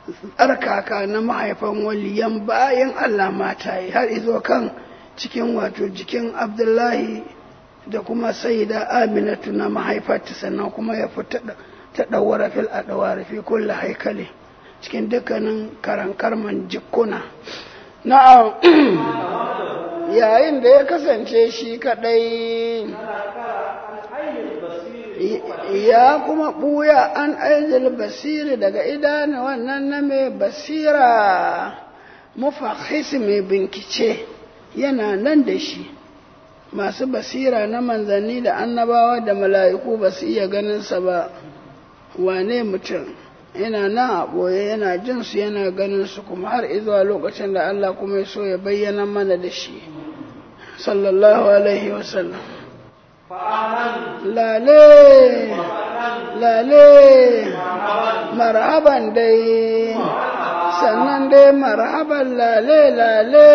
tsarkaka na mahaifan waliyan bayan Allah mata yi har izo kan cikin wato jikin Abdullahi da kuma saida Aminatu na mahaifarta sannan kuma ya fita ta ɗaura fil a ɗawara fi kulla haikali cikin dukkanin karankarman jikuna na'am yayin da ya kasance shi kaɗai ya kuma ɓuya an aizil basiri daga idanu wannan na mai basira mufahis mai binkice yana nan da shi masu basira na manzanni da annabawa da mala'iku ba su iya ganinsa ba wane mutum yana nan a ɓoye yana jin su yana ganin su kuma har izuwa lokacin da Allah kuma ya so ya bayyana mana da shi sallallahu alaihi wasallam lale lale marhaban dai sannan dai marhaban lale lale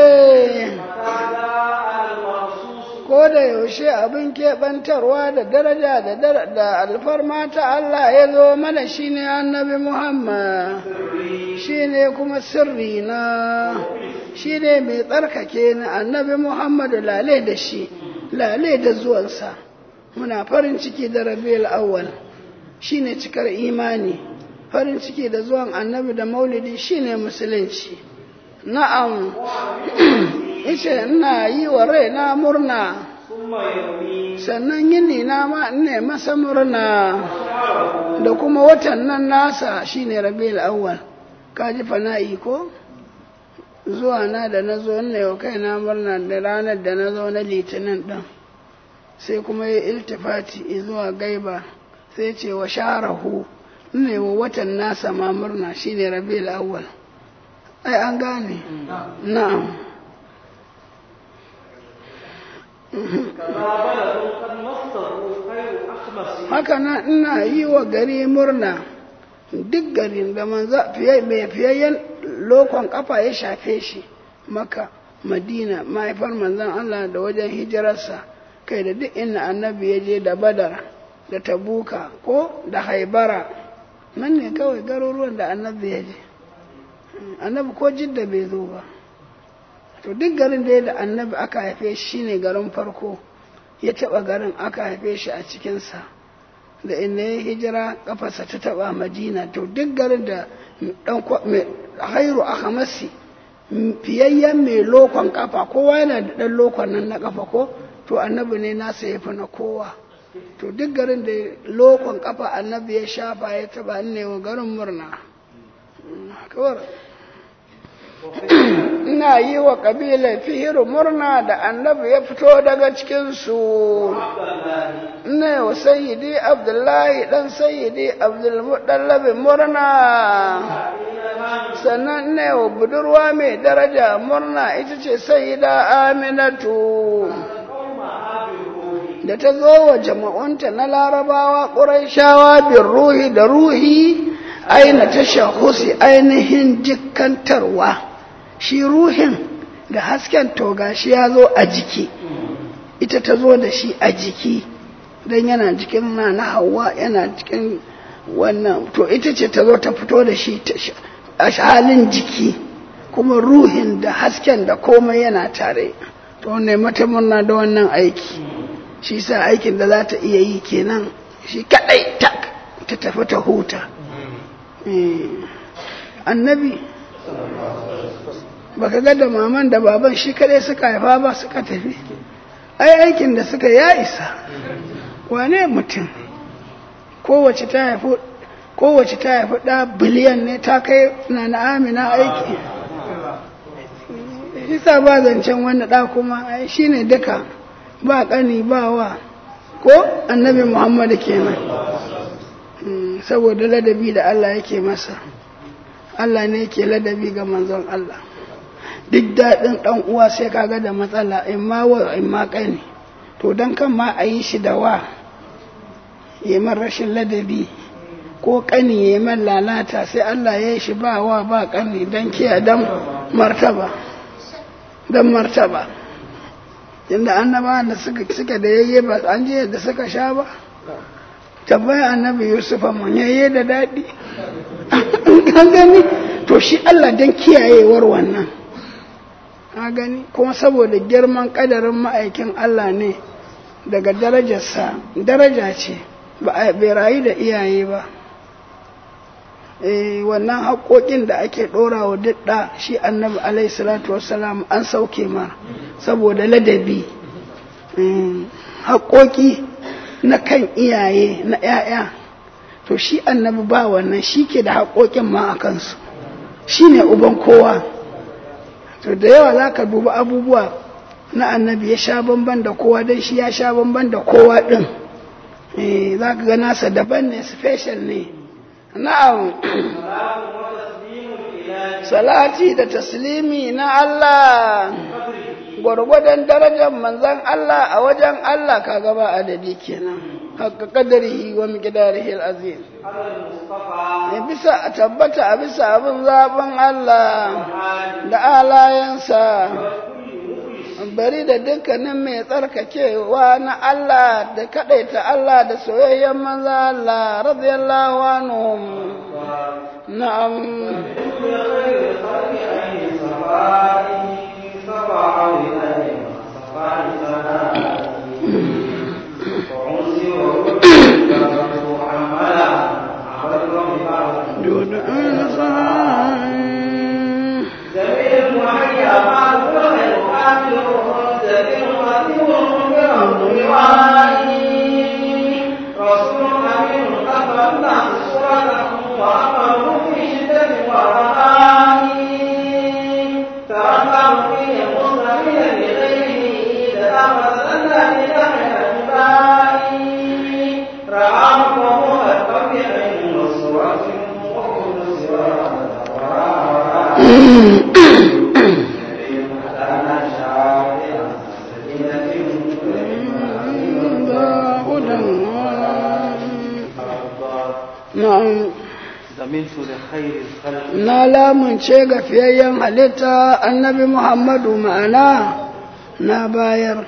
ko da yaushe abin keɓantarwa da daraja da alfarma ta Allah ya zo mana shine annabi Muhammad shine kuma sirri na shine mai tsarkake ni annabi Muhammad lale da shi lale da zuwansa muna farin ciki da rabiul awwal shine cikar imani farin ciki da zuwan annabi da maulidi shine musulunci na'am ice ina yi wa raina murna sannan yini na ma ne masa murna da kuma watan nan nasa shine rabiul awwal kaji fana'i ko zuwa na da na zo ne wa kaina murna da ranar da na zo na litinin din sai kuma ya iltifati zuwa gaiba sai ce wa sharahu ne wa watan nasa ma murna shine rabiul awwal ai an gane na'am haka na ina yi wa gari murna duk garin da manza mai fiyayyen lokon kafa ya shafe shi maka madina mahaifar manzan Allah da wajen hijirarsa kai da duk inda annabi ya je da badar da tabuka ko da haibara nan ne kawai garuruwan da annabi ya je annabi ko jidda bai zo ba to duk garin da ya da annabi aka haife shi ne garin farko ya taɓa garin aka haife shi a cikinsa da inda ya hijira kafarsa ta taɓa madina to duk garin da hairu a hamasi fiyayyen mai lokon kafa kowa yana da ɗan lokon nan na kafa ko to annabi ne nasa ya fi na kowa to duk garin da lokon kafa annabi ya shafa ya taɓa ne wa garin murna ina yi wa ƙabilar fihiru murna da annabi ya fito daga cikinsu ina wa sayyidi abdullahi ɗan sayyidi abdulmuɗallabi murna sannan ina wa budurwa mai daraja murna ita ce sayyida aminatu da ta zo wa jama'unta na larabawa ƙuraishawa bin ruhi da ruhi aina ta shahusi ainihin jikantarwa shi ruhin da hasken toga shi ya zo a jiki ita ta zo da shi a jiki don yana jikin na na hawa yana cikin wannan to ita ce ta zo ta fito da shi a halin jiki kuma ruhin da hasken da komai yana tare to ne mata murna da wannan aiki shi sa aikin da za ta iya yi kenan shi kadai tak ta tafi ta huta annabi baka ga da maman da baban shi kadai suka haifa ba suka tafi ai aikin da suka ya isa wane mutum kowace ta haifi kowace ta haifi ɗa biliyan ne ta kai na na amina aiki isa ba zancen wani ɗa kuma shi ne duka ba ƙani ba wa ko annabi muhammadu kenan saboda ladabi da Allah yake masa Allah ne yake ladabi ga manzon Allah duk daɗin ɗan uwa sai kaga da matsala in ma wa in ma ƙani to don kan ma a yi shi da wa ya man rashin ladabi ko ƙani ya man lalata sai Allah ya yi shi ba wa ba ƙani don kiya don martaba don martaba inda annaba da suka da yayye ba an je da suka sha ba tabbaya annabi yusuf mun yayye da daɗi an gani to shi Allah don kiyayewar wannan a gani kuma saboda girman kadarin ma'aikin Allah ne daga darajarsa daraja ce ba a bai rayu da iyaye ba eh wannan haƙoƙin da ake ɗora wa dudda shi annabi alaihi salatu wassalam an sauke ma saboda ladabi haƙoƙi na kan iyaye na 'ya'ya to shi annabi ba wannan shi ke da haƙoƙin ma a kansu shi ne uban kowa to da yawa za ka duba abubuwa na annabi ya sha bamban da kowa don shi ya sha bamban da kowa ɗin za ka ga nasa daban ne special ne na'am salati da taslimi na Allah gwargwadon darajar manzan Allah a wajen Allah ka gaba adadi kenan haka kadarihi wa miqdarihi al-azim ne bisa a tabbata a bisa abin zaben Allah da alayansa bari da dukkanin mai tsarkakewa na Allah da kadaita Allah da soyayyen manza Allah radiyallahu anhum na'am دون أنصار رسول أمين قد الناس صورته وأمره في شدة ورخاء تركه فيه مستقيلا لغيره إذا أخذ لله الأحباء رآه وهو القلب عين وصورة وكل سواه na'am زمنت لخير الخلق na lamunce ga fiyayyen halitta annabi muhammadu ma'ana na bayar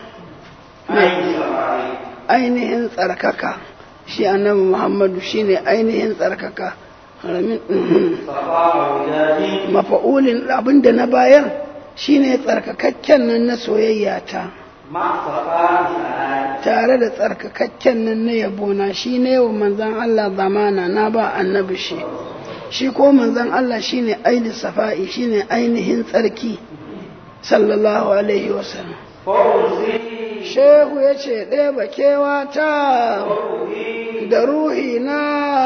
ainihin tsarkaka shi annabi muhammadu shine ainihin tsarkaka صفاء ودادي mafa'ulin abinda na bayar shine tsarkakakken nan na soyayya ta مع صفاء سعادة tare da tsarkakakken nan na yabona shi ne wa manzan Allah zamana na ba annabi shi shi ko manzan Allah shine ainihin safa'i shine ainihin tsarki sallallahu alaihi wasallam فوزي shehu ya ce ɗaya ba kewa ta da ruhi na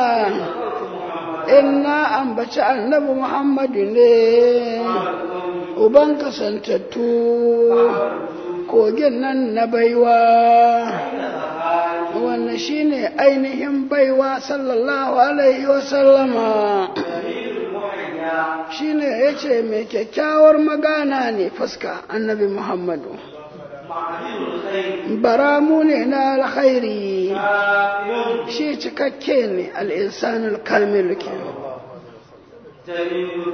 in na ambaci annabi muhammadu ne uban kasantattu kogin nan na baiwa wannan shine ainihin baiwa sallallahu alaihi wasallama shine ya ce mai kyakkyawar magana ne fuska annabi muhammadu baramu ne na alkhairi shi cikakke ne al'insanul kamil ke جليل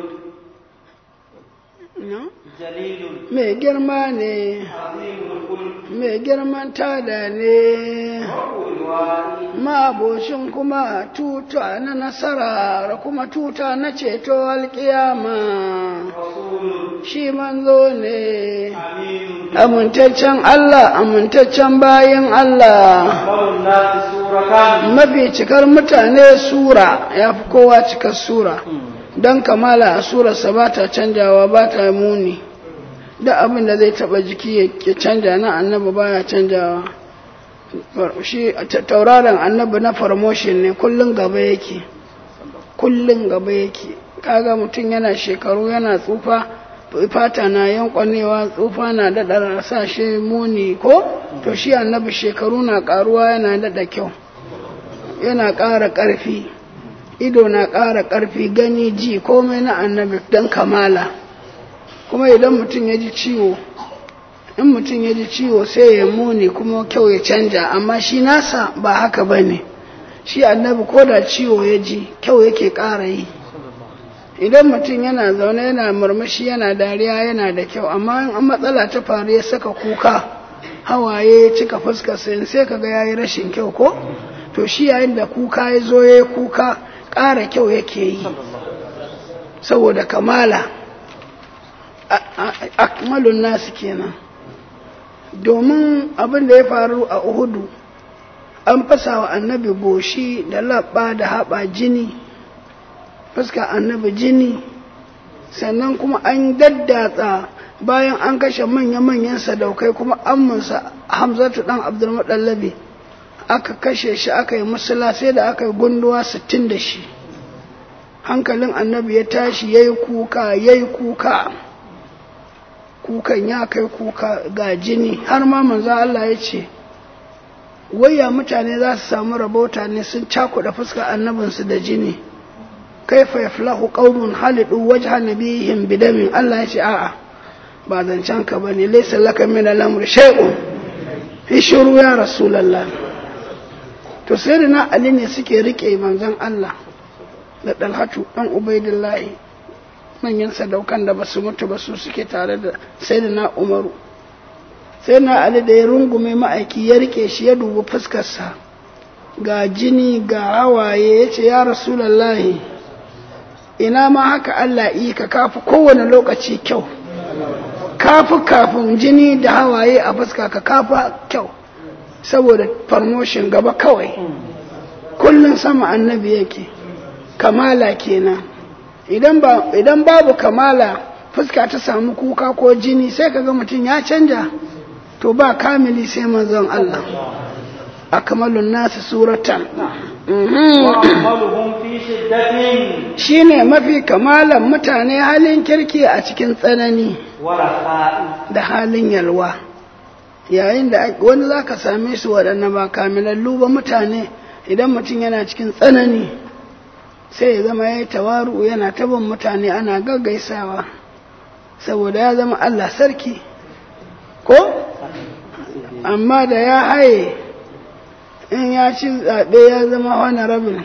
No? جليل mai girma ne عظيم الخلق mai girman tada ne والوالي mabocin kuma tuta na nasara da kuma tuta na ceto alkiyama رسول shi manzo ne أمين amintaccen Allah amintaccen bayan Allah أكبر الناس سورة mafi cikar mutane sura ya fi kowa cikar sura don kamala a surarsa ba ta canjawa ba ta muni da abin da zai taba jiki ya- ya canja na annabi baya canjawa shi ta- tauraron annabi na promotion ne kullum gaba yake kullum gaba yake kaga mutum yana shekaru yana tsufa fata na yankwanewa tsufa na daɗa sa shi muni ko to shi annabi shekaru na ƙaruwa yana daɗa kyau yana ƙara ƙarfi ido na ƙara ƙarfi gani ji komai na annabi don kamala kuma idan mutum ya ji ciwo in mutum ya ji ciwo sai ya muni kuma kyau ya canja amma shi nasa ba haka ba ne shi annabi ko da ciwo ya ji kyau yake ƙara yi idan mutum yana zaune yana murmushi yana dariya yana da kyau amma in an matsala ta faru ya saka kuka hawaye ya cika fuskar sai sai kaga yayi rashin kyau ko to shi yayin da kuka ya zo ya kuka ƙara kyau yake yi saboda kamala akmalun nasu kenan domin abin da ya faru a uhudu an fasa wa annabi goshi da labba da haɓa jini fuska annabi jini sannan kuma an daddatsa bayan an kashe manya-manyan sadaukai kuma amminsa hamzatu dan abdulmuɗallabi aka kashe shi aka yi musula sai da aka yi gunduwa sittin da shi hankalin annabi ya tashi ya yi kuka ya yi kuka kukan ya kai kuka ga jini har ma manzo Allah ya ce waya mutane za su samu rabota ne sun cakuɗa fuskar annabinsu da jini kaifa yaflahu qaumun halidu wajha nabiyihim bidamin Allah ya ce a'a ba zancen ka bane laysa laka min al-amr shay'un ishuru ya rasulullah to sai da na ali ne suke rike manzon Allah da dalhatu dan ubaidillahi manyan sadaukan da basu mutu ba su suke tare da sai da na umaru sai na ali da ya rungume ma'aiki ya rike shi ya dubi fuskarsa ga jini ga hawaye ya ce ya rasulallahi ina ma haka Allah yi ka kafi kowane lokaci kyau kafi kafin jini da hawaye a fuska ka kafi kyau saboda promotion gaba kawai kullum sama annabi yake kamala kenan idan babu kamala fuska ta samu kuka ko jini sai kaga mutum ya canja to ba kamili sai manzon Allah akmalun nasu suratan shi ne mafi kamalan mutane halin kirki a cikin tsanani da halin yalwa yayin da wani za ka same su waɗanda ba kamilallu ba mutane idan mutum yana cikin tsanani sai ya zama ya yi tawaru yana tabin mutane ana gaggaisawa saboda ya zama Allah sarki ko amma da ya haye in ya ci zaɓe ya zama wani rabin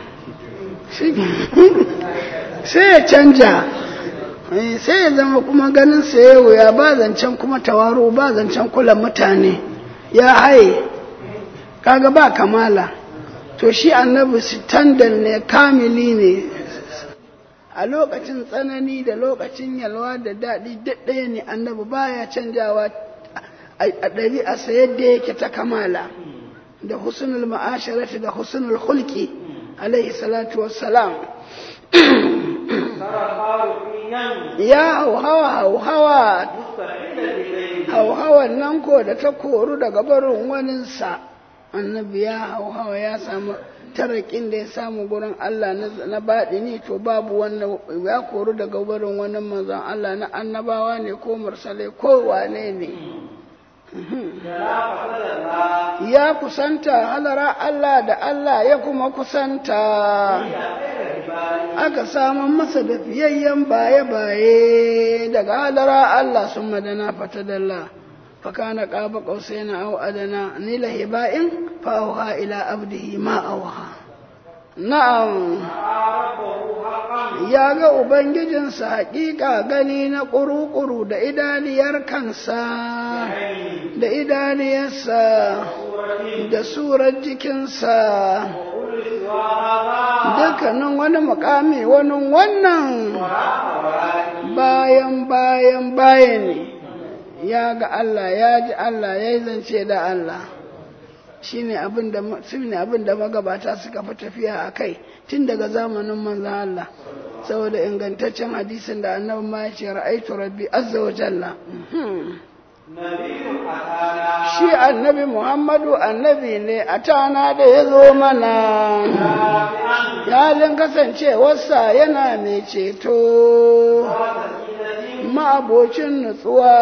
sai ya canja sai ya zama kuma ganin sayewa ya ba zancen kuma tawaro ba zancen kula mutane ya haye kaga ba kamala to shi annabi standard ne kamili ne a lokacin tsanani da lokacin yalwa da daɗi ɗaya ne annabi baya canjawa a ɗabi'arsa yadda yake ta kamala da husnul ma'asharati da husnul hulki alaihi salatu wassalam ya hauhawa hauhawa hauhawan nan ko da ta koru daga barin waninsa annabi ya hauhawa ya samu tarakin da ya samu gurin Allah na baɗi ne to babu wannan ya koru daga barin wani manzon Allah na annabawa ne ko mursalai ko wane ne ya kusanta halara Allah da Allah ya kuma kusanta aka samun masa da fiyayyen baye-baye daga halara Allah sun madana fatadalla fakana ƙaba ƙausai na au adana nila hiba'in fa'auha ila abdihi ma'auha na'am ya ga ubangijinsa haƙiƙa gani na ƙuru-ƙuru da idaniyar kansa da idaniyarsa da surar jikinsa dukkanin wani mukami wani wannan bayan bayan bayan ne ya ga Allah ya ji Allah ya yi zance da Allah shi ne abin da magabata suka fi tafiya a kai tun daga zamanin manzan Allah saboda ingantaccen hadisin da annabi ma ya ce ra'aitu rabbi azza wa jalla shi annabi muhammadu annabi ne a tana da ya zo mana halin kasancewarsa yana mai ceto ma'abocin nutsuwa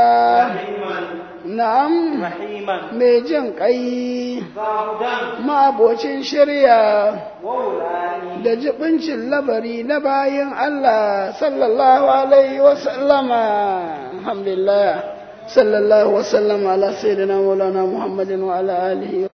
na'am mai jin ƙai ma'abocin shirya da jibincin labari na bayan Allah sallallahu alaihi wasallama alhamdulillah sallallahu wasallama ala sayyidina maulana muhammadin wa ala alihi